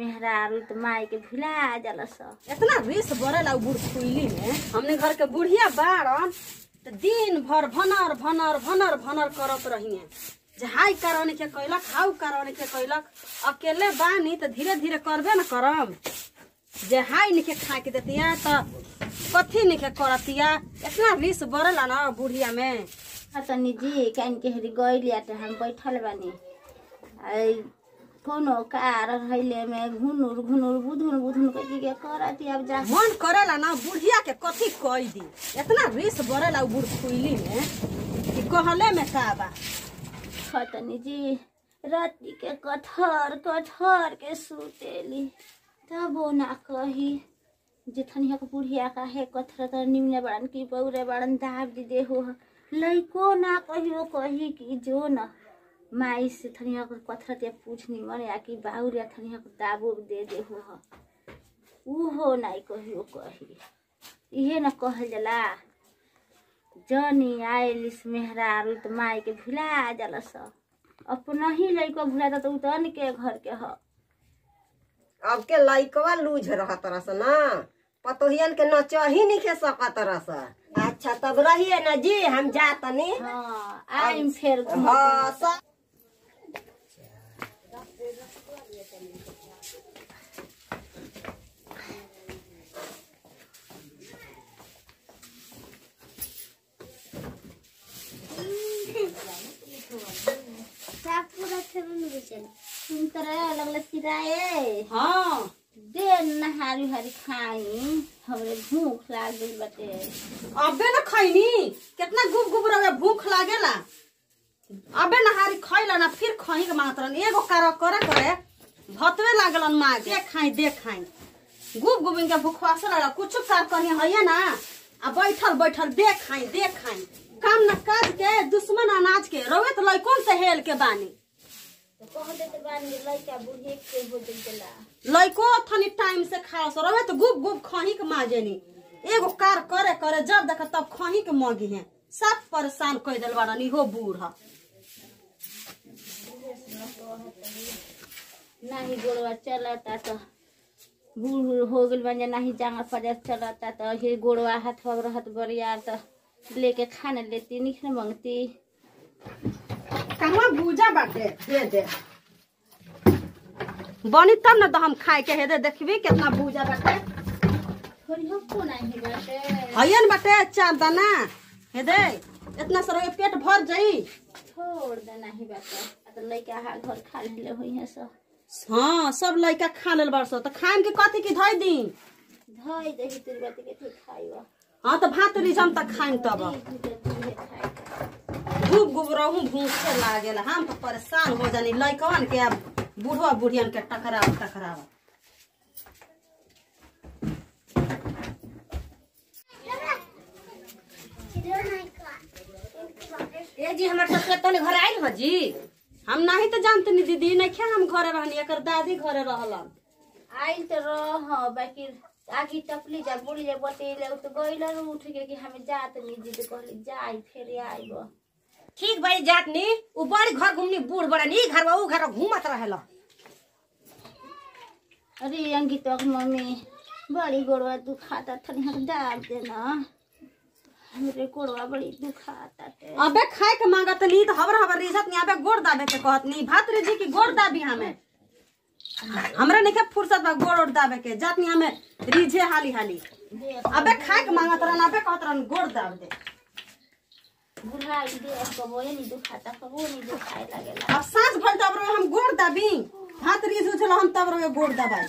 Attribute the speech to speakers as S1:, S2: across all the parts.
S1: मेहरारू तो माई के भुला जाला स
S2: इतना रिस बरेला उ बूढ़ फुइली में हमने घर के बुढ़िया बाड़न तो दिन भर भनर भनर भनर भनर करत रहिए जे हाई करने के कैलक हाउ करने के कैलक अकेले बानी तो धीरे धीरे करबे न करम जे हाई निके खा के देतिया तो कथी निके करतिया इतना रिस बरेला ना बुढ़िया में
S1: तनी जी कान के हरी गइलिया त हम बैठल बानी आई कोनो कार रहिले में घुनुर घुनुर बुधुन बुधुन के के करती अब जा
S2: मन करेला ना बुढ़िया के कथी कह दी इतना रिस बरेला उ बूढ़ फुइली में कि कहले में का बा
S1: खतनी जी राति के कठर कठर के सुतेली तबो ना कही जेथनिया के बुढ़िया का है कथर तर निमने बड़न की बौरे बड़न दाब दी दे हो लइको ना कहियो कही कि जो न माई से थनिया के कथर ते पूछ निमन या कि बाउर या थनिया के दाबो दे दे हो उ हो नाई कहियो कही इहे न कहल जाला जनी आइलिस मेहरारू त माई के भुला जाला स अपना ही लइको भुला त उ तन के घर के ह
S3: अब के लइकवा लूझ रहत रस ना पतोहियन के नचही नहीं खे सकत रस अच्छा तब रहिए ना जी हम जा तनी
S1: हाँ आइम फेर घूम
S3: हाँ सब
S1: तुम तरह लगल सिराए
S2: हाँ
S1: दे नहारी हरी खाई हमरे भूख लाग गइल बाटे
S2: अबे न खैनी कितना गुब गुब रहे भूख लागेला अबे नहारी खैला ना फिर खही के मात्रन एगो कार करे करे भतवे लागलन माँ दे खाई दे खाई गुब गुब इनके भूखवा से लगा कुछ कार करी है ना आ बैठल बैठल दे खाई दे खाई काम न काज के दुश्मन अनाज के रोवे तो लइकन से हेल के बानी
S1: तो कह देते बानी लइका बुढ़े के हो देला
S2: लइको थनी टाइम से खा सो रहे तो गुब गुब खही के माजेनी एगो कार करे करे जब देख तब खही के मगी है सब परेशान कर दिल बाड़न इहो बूढ़ ह।
S1: नाही गोड़वा चलता तो बूढ़ बूढ़ हो गइल बन नाही जांगा पजा चलता तो हे गोड़वा हाथ वग रहत बरियार तो लेके खाने लेती निखने मंगती
S2: कहवा भूजा बाटे दे दे बनी तब न तो हम खाए के हेदे देखबी कितना भूजा बाटे
S1: थोड़ी हो को नाही बाटे
S2: हयन बाटे चार दाना हेदे इतना सारा पेट भर जाई
S1: छोड़ दे नाही बाटे आ तो लइका हा घर खा ले होई है सब
S2: हाँ सब लइका खा लेल बरसो तो खाएम के कथी की धोई दी
S1: धोई दही तेरी बाती के तू खाइबा
S2: हाँ तो भात रिजम तक खाएम तब गुब गुब रहूं भूख से लागेला हम तो परेशान हो जानी लइकवन के अब बूढ़वा बुढ़ियन के टकराव टकराव ए जी हमर ससुर तने घर आइल हो जी हम नहीं तो जानते नी दीदी नहीं खे हम घरे रहनी एकर दादी घरे रहलन
S1: आइल तो रह बाकी आगी टपली जा बुढ़ी जा बतेले उ तो गइल उठ के कि हमें जात नहीं जी तो कहली जाई फिर आइब
S3: ठीक भाई जात नी उ बड़ी घर घूमनी बूढ़ बड़ा नी घर उ घर घूमत रहेला
S1: अरे अंकिता की मम्मी बड़ी गोड़वा दुखाता थनी हम डाल देना हमरे गोड़वा बड़ी दुखाता ते
S2: अबे खाए के मांगत नी तो हबर हबर रिजत नी अबे गोड़ दाबे के कहत नी भात रे जी की गोड़ दाबी हमें हमरा नहीं के फुर्सत बा गोड़ ओड़ दाबे के जात नी हमें रिझे हाली हाली
S1: देख
S2: अबे खाए के मांगत रहन अबे कहत रहन गोड़ दाब दे
S1: बुढ़ाई देख कबो नहीं दुखाता कबो नहीं दुखाए लगेला
S2: अब सांस भर तब रो हम गोड़ दाबी भात रिझ उछल हम तब रो गोड़ दबाई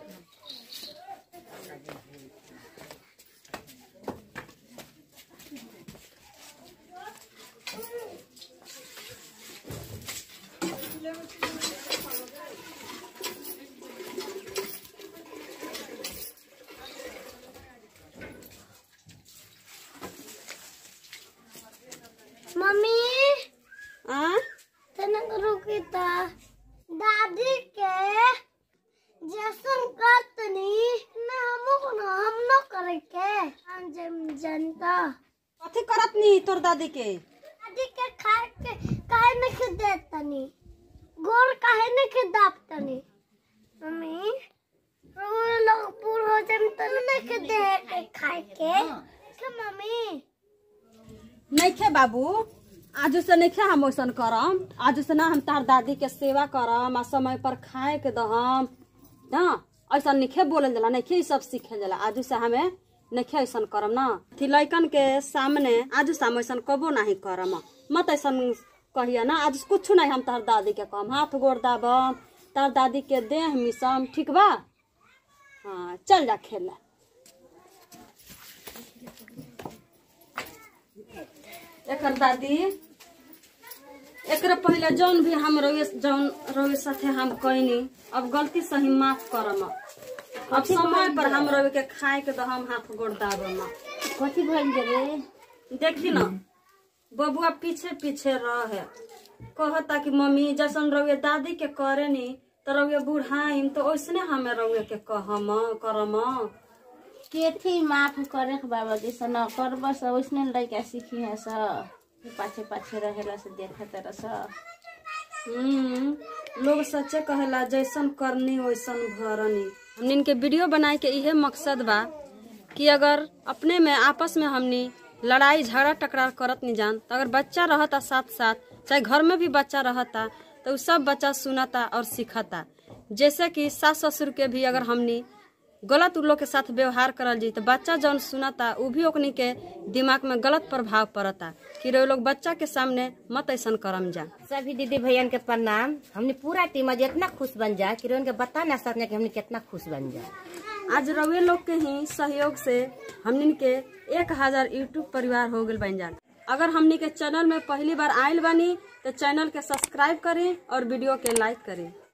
S4: मम्मी
S2: आ
S4: तनक रुकी ता दादी के जैसन करतनी ना हमो को ना हम न करे के हम जम जनता
S2: कथी करत नी तोर दादी के
S4: दादी के खाए के काहे न के देतनी गोड़ काहे न के दापतनी मम्मी के दे के खाए के के मम्मी
S2: नइखे बाबू आज से नइखे हम वैसन करम आज से ना हम तार दादी के सेवा करम आ समय पर खाए के दहम ना ऐसा नइखे बोलल जाला नइखे ई सब सीखे जाला आज से हमें नइखे ऐसन करम ना कि लइकन के सामने आज से हम ऐसन कबो नहीं करम मत ऐसन कहिया ना आज कुछ नहीं हम तार दादी के कहम हाथ गोड़ दाबम तार दादी के देह मिसम ठीक बा हाँ चल जा खेला एकर दादी एकरा पहले जौन भी हम रोए जौन रोए साथे हम कइनी अब गलती सही माफ करम अब समय पर हम रोए के खाए के तो हम हाथ गोड़ दाबम
S1: कथी भइल जे रे
S2: देखी न बबुआ पीछे पीछे रहे कहता कि मम्मी जैसन रउए दादी के करे नी तो रउए बुढ़ाइम तो ओइसने हमें रउए के कहम करम
S1: केथी माफ करे के बाबा जैसे न करब स वैसने लड़का सीखी है स पाछे पाछे रहेला से देखत रह स
S2: हम्म, लोग सच्चे कहेला जैसन करनी वैसन भरनी हमनी के वीडियो बनाए के इहे मकसद बा कि अगर अपने में आपस में हमनी लड़ाई झगड़ा टकरार करत नहीं जान तो अगर बच्चा रहता साथ साथ चाहे घर में भी बच्चा रहता तो उ सब बच्चा सुनता और सीखता जैसे कि सास ससुर के भी अगर हमनी गलत उ लोग के साथ व्यवहार करल जी तो बच्चा जौन सुनता उ भी ओकनी के दिमाग में गलत प्रभाव पड़ता कि रे लोग बच्चा के सामने मत ऐसन करम जा
S5: सभी दीदी भैया के प्रणाम हमने पूरा टीम आज इतना खुश बन जाए कि उनके बता ना सकते कि हमने कितना खुश बन जाए
S2: आज रउए लोग के ही सहयोग से हमनी के एक हजार यूट्यूब परिवार हो गल बन जान अगर हमनी के चैनल में पहली बार आयल बानी तो चैनल के सब्सक्राइब करें और वीडियो के लाइक करें